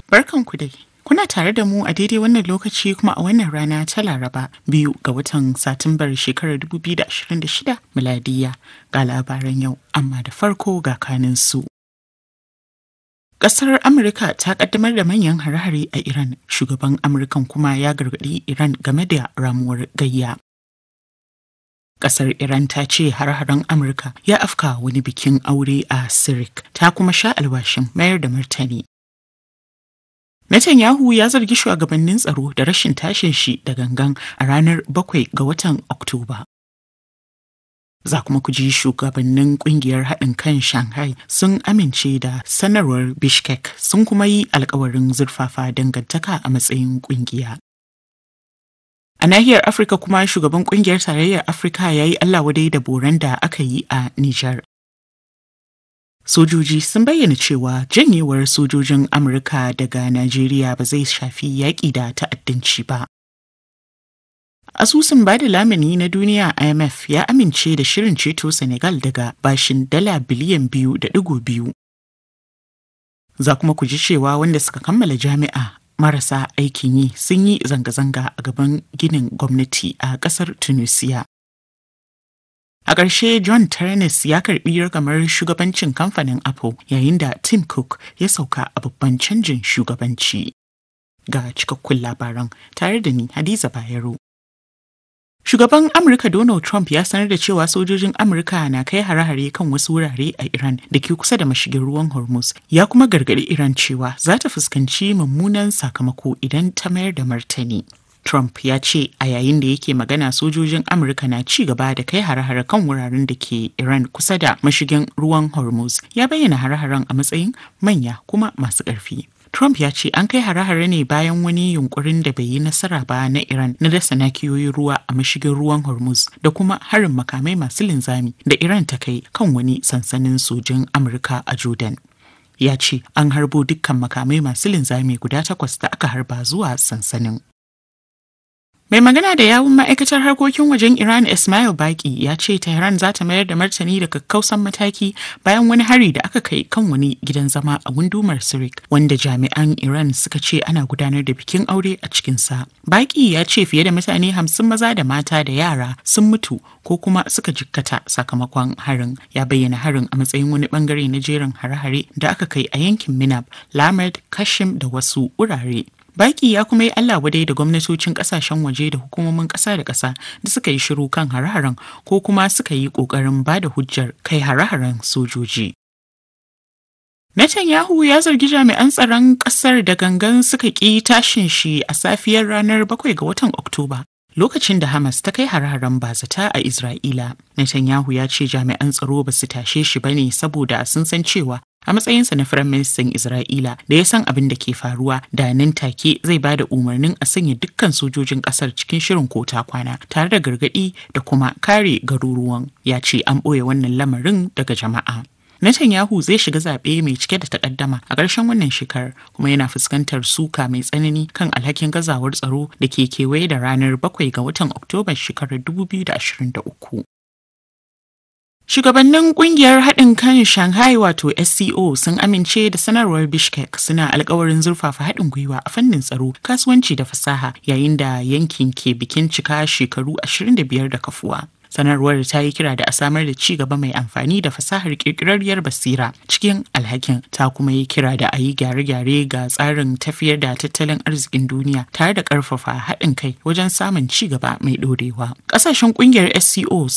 Barkanku dai. Kuna tare da mu a daidai wannan lokaci kuma a wannan rana ta Laraba biyu ga watan Satumbar shekarar 2026 miladiya ga labaran yau amma da farko ga kanin su. Ƙasar Amurka ta ƙaddamar da manyan hare-hare a Iran, shugaban Amurkan kuma ya gargaɗi Iran game da ramuwar gayya. Ƙasar Iran ta ce har-haren Amurka ya afka wani bikin aure a Sirik, ta kuma sha alwashin mayar da martani. Netanyahu ya zargi shugabannin tsaro da rashin tashin shi da gangan a ranar 7 ga watan Oktoba. Za kuma ku ji shugabannin kungiyar haɗin kan Shanghai sun amince da sanarwar Bishkek sun kuma yi alkawarin zurfafa dangantaka a matsayin kungiya. A nahiyar Afirka kuma shugaban kungiyar tarayyar Afirka ya yi Allah wadai da boran da aka yi a Nijar. Sojoji sun bayyana cewa janyewar sojojin Amurka daga Najeriya ba zai shafi yaƙi da ta'addanci ba. Asusun bada lamuni na duniya IMF ya amince da shirin ceto Senegal daga bashin dala biliyan biyu da digo biyu. Za kuma ku ji cewa wanda suka kammala jami'a marasa aikin yi sun yi zanga-zanga a gaban ginin gwamnati a ƙasar Tunisia. A ƙarshe John Ternus ya karɓi ragamar shugabancin kamfanin Apple yayin da Tim Cook ya sauka a babban canjin shugabanci. Ga cikakkun labaran tare da ni Hadiza Bayero. Shugaban Amurka Donald Trump ya sanar da cewa sojojin Amurka na kai hare-hare kan wasu wurare a Iran da ke kusa da mashigin ruwan Hormuz. Ya kuma gargaɗi Iran cewa za ta fuskanci mummunan sakamako idan ta mayar da martani. Trump ya ce a yayin da yake magana sojojin Amurka na ci gaba da kai hare-hare kan wuraren da ke Iran kusa da mashigin ruwan Hormuz. Ya bayyana hare-haren a matsayin manya kuma masu ƙarfi. Trump ya ce an kai hare-hare ne bayan wani yunkurin da bai yi nasara ba na Iran na dasa nakiyoyin ruwa a mashigin ruwan Hormuz da kuma harin makamai masu linzami da Iran ta kai kan wani sansanin sojin Amurka a Jordan. Ya ce an harbo dukkan makamai masu linzami guda takwas da aka harba zuwa sansanin. Mai magana da yawun ma'aikatar harkokin wajen Iran Ismail Baki ya ce Tehran za ta mayar da martani da kakkausan mataki bayan wani hari da aka kai kan wani gidan zama a gundumar Sirik wanda jami'an Iran suka ce ana gudanar da bikin aure a cikinsa. Baki ya ce fiye da mutane hamsin maza da mata da yara sun mutu ko kuma suka jikkata sakamakon harin. Ya bayyana harin a matsayin wani bangare na jerin hare-hare da aka kai a yankin Minab, Lamed, Kashim da wasu wurare. Baki ya kuma yi Allah wadai da gwamnatocin kasashen waje da hukumomin ƙasa da ƙasa da suka yi shiru kan hare-haren ko kuma suka yi ƙoƙarin ba da hujjar kai hare-haren sojoji. Netanyahu ya zargi jami'an tsaron ƙasar da gangan suka ƙi tashin shi a safiyar ranar 7 ga watan Oktoba. Lokacin da Hamas ta kai hare-haren bazata a Isra'ila, Netanyahu ya ce jami'an tsaro ba su tashe shi ba ne saboda sun san cewa a matsayinsa na Firaministan Isra'ila da ya san abin da ke faruwa da nan take zai ba da umarnin a sanya dukkan sojojin kasar cikin shirin kota kwana tare da gargaɗi da kuma kare garuruwan ya ce an ɓoye wannan lamarin daga jama'a. Netanyahu zai shiga zaɓe mai cike da takaddama a ƙarshen wannan shekarar kuma yana fuskantar suka mai tsanani kan alhakin gazawar tsaro da ke kewaye da ranar 7 ga watan Oktoba shekarar 2023. Shugabannin kungiyar haɗin kan Shanghai wato SCO sun amince da sanarwar Bishkek suna alkawarin zurfafa haɗin gwiwa a fannin tsaro, kasuwanci da fasaha yayin da yankin ke bikin cika shekaru 25 da kafuwa. Sanarwar ta yi kira da a samar da ci gaba mai amfani da fasahar ƙirƙirarriyar basira cikin alhakin ta kuma yi kira da a yi gyare-gyare ga tsarin tafiyar da tattalin arzikin duniya tare da ƙarfafa haɗin kai wajen samun ci gaba mai ɗorewa. Ƙasashen ƙungiyar SCO